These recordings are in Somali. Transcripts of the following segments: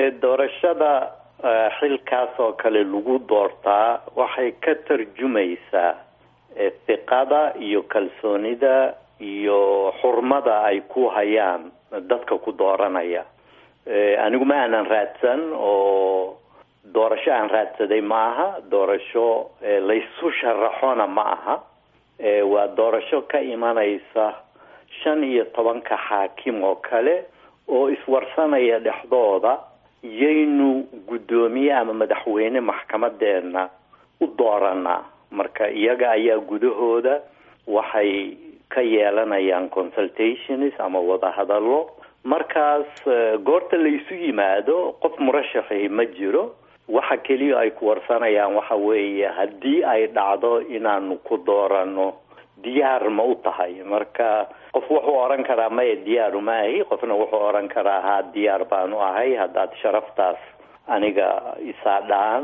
doorashada xilkaas oo kale lagu doortaa waxay ka tarjumaysaa hiqada iyo kalsoonida iyo xurmada ay ku hayaan dadka ku dooranaya anigu ma aanan raadsan oo doorasho aan raadsaday ma aha doorasho laysu sharaxona ma aha waa doorasho ka imanaysa shan iyo tobanka xaakim oo kale oo iswarsanaya dhexdooda yaynu guddoomiye ama madaxweyne maxkamadeena u dooranaa marka iyaga ayaa gudahooda waxay ka yeelanayaan consultations ama wadahadallo markaas goorta laysu yimaado qof murashaxi ma jiro waxa keliya ay ku warsanayaan waxa weeye haddii ay dhacdo inaanu ku doorano diyaar ma u tahay marka qof wuxuu oran karaa maya diyaaru ma ahi qofna wuxuu oran karaa haa diyaar baanu ahay haddaad sharaftaas aniga isaadhaan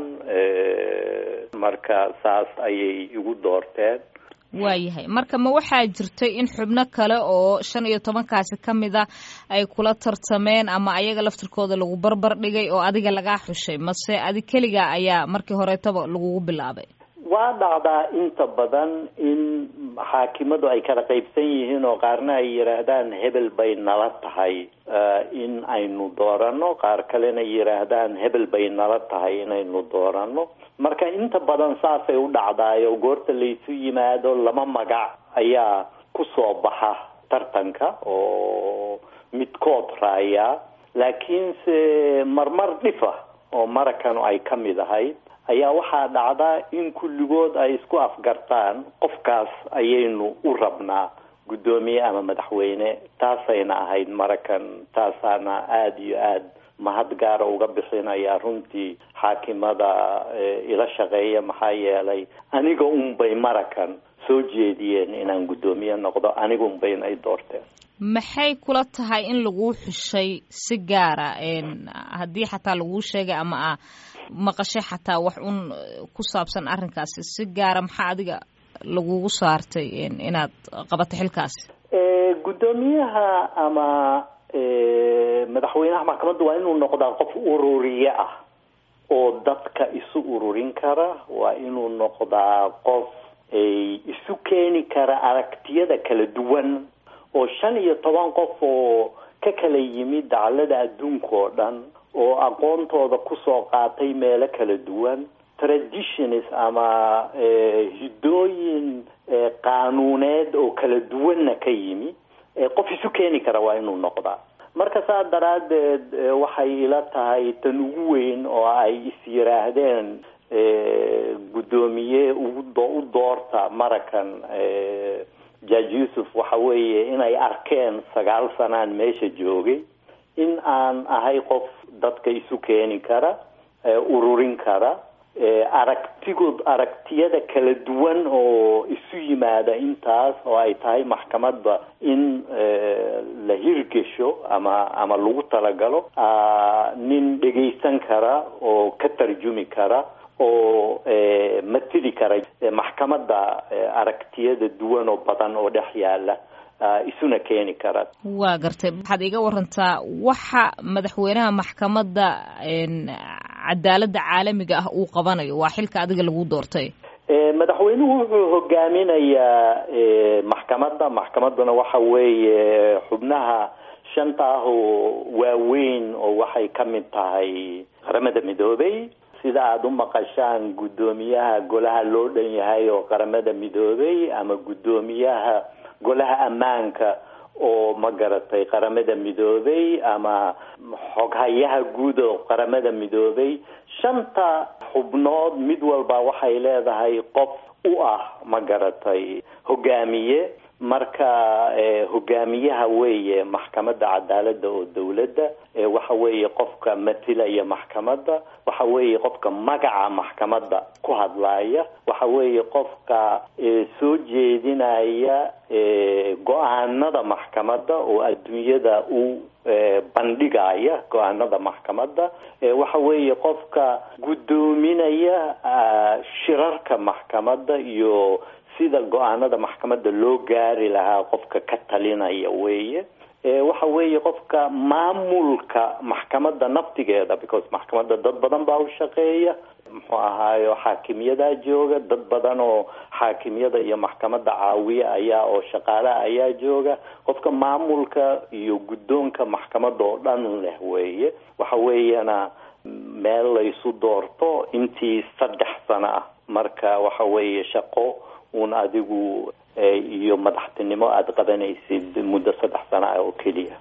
marka saas ayay igu doorteen waayahay marka ma waxaa jirtay in xubno kale oo shan iyo tobankaasi ka mid a ay kula tartameen ama ayaga laftirkooda lagu barbar dhigay oo adiga lagaa xushay mase adi keliga ayaa markii horeetaba lagugu bilaabay waa dhacdaa inta badan in xaakimadu ay kala qaybsan yihiin oo qaarna ay yidhaahdaan hebel bay nala tahay in aynu doorano qaar kalena yidhaahdaan hebel bay nala tahay inaynu doorano marka inta badan saasay u dhacdaayo goorta laysu yimaado lama magac ayaa ku soo baxa tartanka oo midkood raaya laakiinse marmar dhifa oo marakanu ay ka mid ahayd ayaa waxaa dhacdaa in kulligood ay isku afgartaan qofkaas ayaynu u rabnaa guddoomiye ama madaxweyne taasayna ahayd marakan taasaana aada iyo aada mahad gaara uga bixinaya runtii xaakimada ila shaqeeya maxaa yeelay aniga unbay marakan soo jeediyeen inaan guddoomiye noqdo aniga unbayna ay doorteen maxay kula tahay in laguu xushay si gaara haddii xataa laguu sheegay ama a maqashay xataa wax un ku saabsan arrinkaasi si gaara maxaa adiga lagugu saartay inaad qabato xilkaasi guddoomiyaha ama madaxweynaha maxkamadda waa inuu noqdaa qof ururiye ah oo dadka isu ururin kara waa inuu noqdaa qof isu keeni kara aragtiyada kala duwan oo shan iyo toban qof oo ka kala yimid daclada adduunka oo dhan oo aqoontooda kusoo qaatay meelo kala duwan traditions ama hiddooyin qaanuuneed oo kala duwanna ka yimi qof isu keeni kara waa inuu noqdaa marka saa daraaddeed waxay ila tahay tan ugu weyn oo ay is yiraahdeen guddoomiye ugu u doorta marakan judge yuusuf waxa weeye inay arkeen sagaal sanaan meesha joogay in aan ahay qof dadka isu keeni kara ururin kara aragtigood aragtiyada kala duwan oo isu yimaada intaas oo ay tahay maxkamadda in la hirgesho ama ama lagu talagalo nin dhegaysan kara oo ka tarjumi kara oo matili kara maxkamadda aragtiyada duwan oo badan oo dhex yaala isuna keeni kara waa gartay waxaad iga warantaa waxa madaxweynaha maxkamadda cadaaladda caalamiga ah uu qabanayo waa xilka adiga lagu doortay madaxweynuhu wuxuu hogaaminayaa maxkamadda maxkamadduna waxa weeye xubnaha shanta ah oo waaweyn oo waxay ka mid tahay qaramada midoobay sida aada u maqashaan guddoomiyaha golaha loo dhan yahay oo qaramada midoobay ama guddoomiyaha golaha ammaanka oo ma garatay qaramada midoobay ama xoghayaha guud oo qaramada midoobay shanta xubnood mid walba waxay leedahay qof u ah ma garatay hogaamiye marka hogaamiyaha weeye maxkamadda cadaaladda oo dawladda waxa weeye qofka matilaya maxkamadda waxa weeye qofka magaca maxkamadda ku hadlaaya waxa weeye qofka soo jeedinaya go-aanada maxkamadda oo adduunyada u bandhigaya go-aanada maxkamadda waxa weeye qofka guddoominaya shirarka maxkamadda iyo sida go-aanada maxkamadda loo gaari lahaa qofka ka talinaya weeye waxa weeye qofka maamulka maxkamadda naftigeeda because maxkamadda dad badan baa u shaqeeya muxuu ahaayo xaakimyadaa jooga dad badan oo xaakimyada iyo maxkamadda caawiya ayaa oo shaqaalaha ayaa jooga qofka maamulka iyo guddoonka maxkamadda oo dhan leh weeye waxa weeyana meel laysu doorto intii saddex sano ah marka waxa weeye shaqo uun adigu iyo madaxtinimo aada qabanaysid muddo saddex sano ah oo keliya